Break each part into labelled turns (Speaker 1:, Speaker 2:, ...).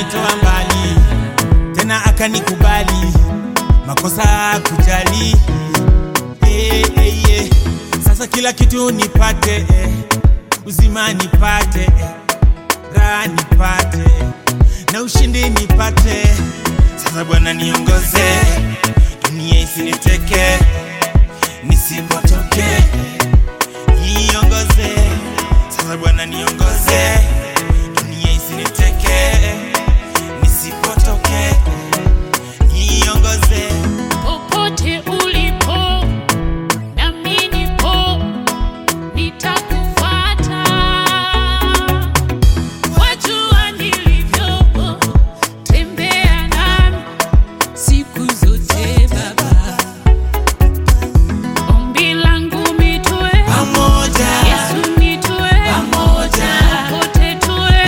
Speaker 1: akanitoa mbali tena akanikubali makosa kujali eh, eh, eh. sasa kila kitu nipate eh. uzima nipate eh. raha nipate na ushindi nipate sasa bwana niongoze dunia isiniteke nisipotoke niongoze sasa bwana niongoze dunia isiniteke nisipotoke niongoze
Speaker 2: Popote ulipo nami nipo, nitakufuata. Wajua nilivyo, tembea nami siku zote Baba. Ombi langu mitue,
Speaker 1: pamoja
Speaker 2: Yesu mitue,
Speaker 1: Pamoja.
Speaker 2: popote tue,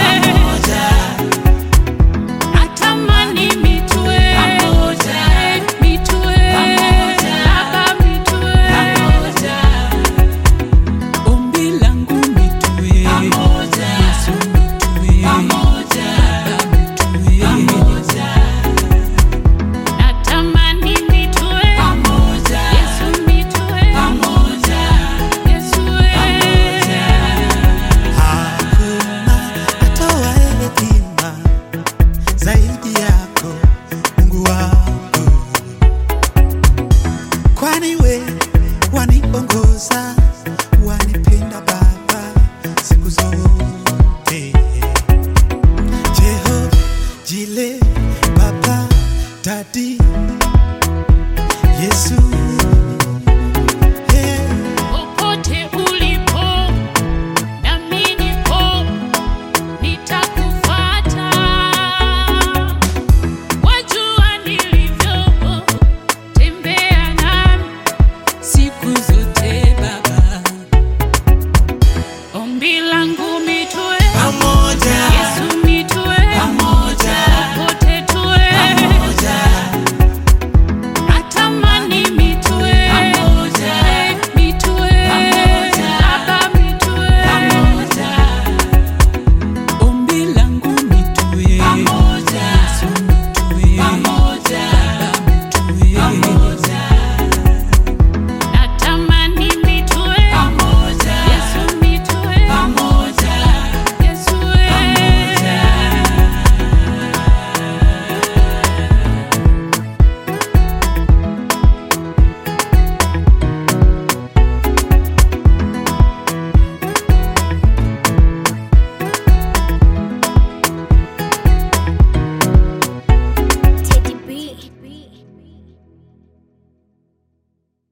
Speaker 2: natamani mitue, mitue, Baba mitue, ombi langu mitue, Yesu mitue, Baba mitue, natamani mitue, Yesu mitue, Yesu
Speaker 3: Hakuna atoaye hekima zaidi yako Mungu wangu, kwani we waniongoza, wanipenda Baba siku zote. Jehova Jile, Baba Dadi, Yesu